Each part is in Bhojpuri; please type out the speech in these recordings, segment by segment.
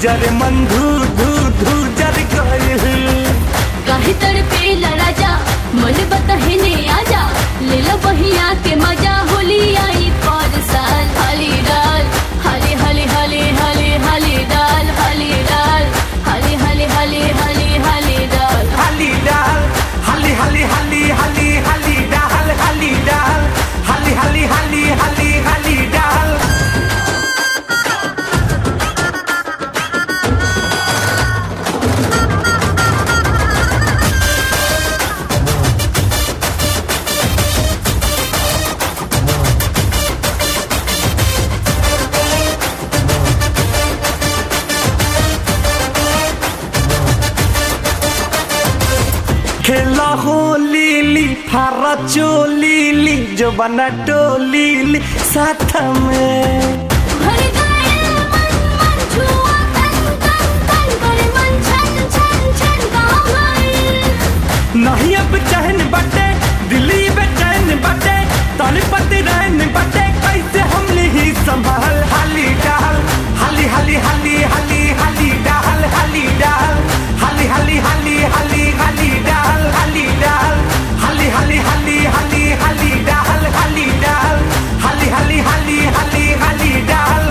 अरे मन धू धू धू जर गइल काहे तड़पे राजा मन बतहने आजा ले लो बहिया के मजा होली आई पर साल हाली डाल हाली हाली हाली हाली हाली डाल हाली डाल हाली हाली हाली हाली हाली डाल हाली डाल हाली हाली हाली हाली हाली डाल हाली डाल हाली हाली हाली हाली हाली डाल खेला हो लीली फारा चोलीली जो बना टोलीली साथ में भर गए मन मन छुआ तन तन तन करे मन छन छन छन गाँव गए नहीं अब चहन बटे दिल्ली बेचैन बटे तन पति रहन बटे कैसे हम ही संभाल हाली डाल हाली हाली हाली हाली हाली डाल हाली डाल हाली हाली हाली हाली हाली डाल हाली डाल हाली हाली हाली हाली हाली डाल हाली डाल हाली हाली हाली हाली हाली डाल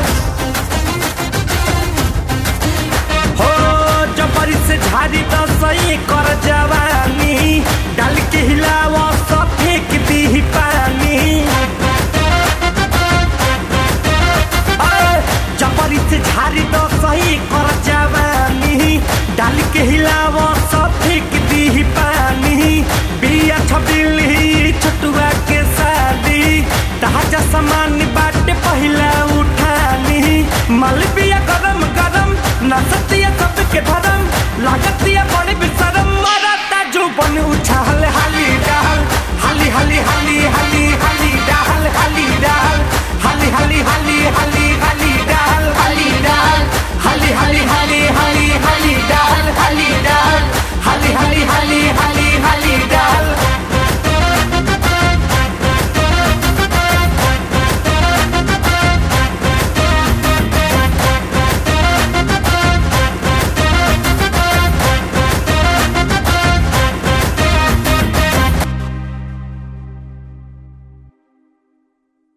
हो जबरी से झाड़ी तो सही कर जवानी डाल के हिलावा सब फेंक दी पानी अरे, जबरी से झाड़ी तो सही कर जवानी डाल के हिलावा सब फेंक दी पानी बिया छबिली छटुआ के शादी ताजा सामान बाटे पहिला उठानी मलबी